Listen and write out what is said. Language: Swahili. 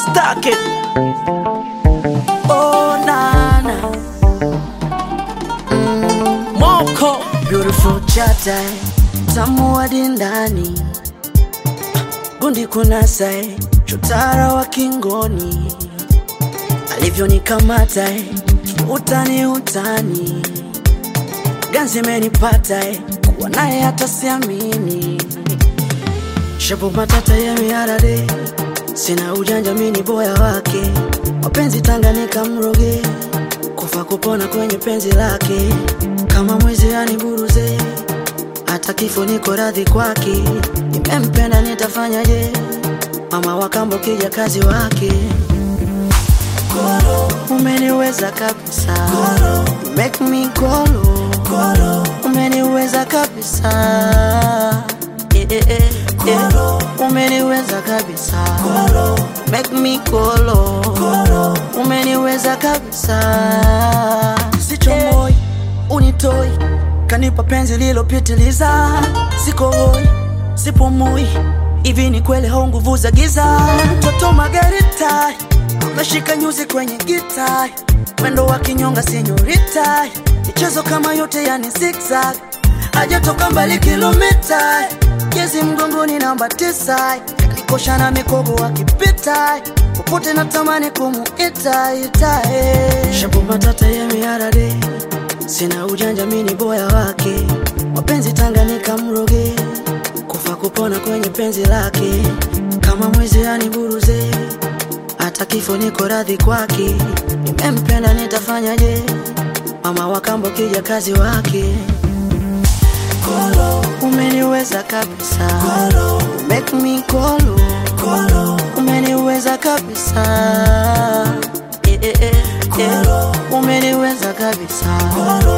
Stack it. Oh, nana. Mm, Moko. Beautiful chata. Tamu hadi ndani. Gundi kunasa. Chotara wa kingoni. Alivyonikamata. Utani utani. Ganzi imenipata. Kuwa naye hata siamini. Shabu matata ya miarade Sina ujanja mini boya wake Mapenzi Tanganyika mroge Kufa kupona kwenye penzi lake Kama mwizi aniburuze Hata kifo niko radhi kwake Nimempenda nitafanyaje Mama wakambo kija kazi wake Umeniweza kabisa You Make me kolo Umeniweza kabisa Eh, eh, eh, eh. Umeniweza kabisa Make me kolo Umeniweza kabisa Sichomoi, unitoi Kanipa penzi lilopitiliza Siko hoi, sipumui Hivi ni kweli hau nguvu za giza Mtoto Margarita Meshika nyuzi kwenye gita Mwendo wa kinyonga senyorita Michezo kama yote yani zigzag Hajatoka mbali kilomita Jezi mgongoni namba tisa Kanikosha na mikogo akipita Popote natamani kumuita ita eh. Shabu matata ya miarade Sina ujanja mini boya wake Mapenzi Tanganyika mroge Kufa kupona kwenye penzi lake Kama mwizi aniburuze Hata kifo niko radhi kwake Nimempenda nitafanyaje Mama wakambo kija kazi wake Umeniweza kabisa You Make me kolo Umeniweza kabisa eh, eh, eh, eh. Umeniweza kabisa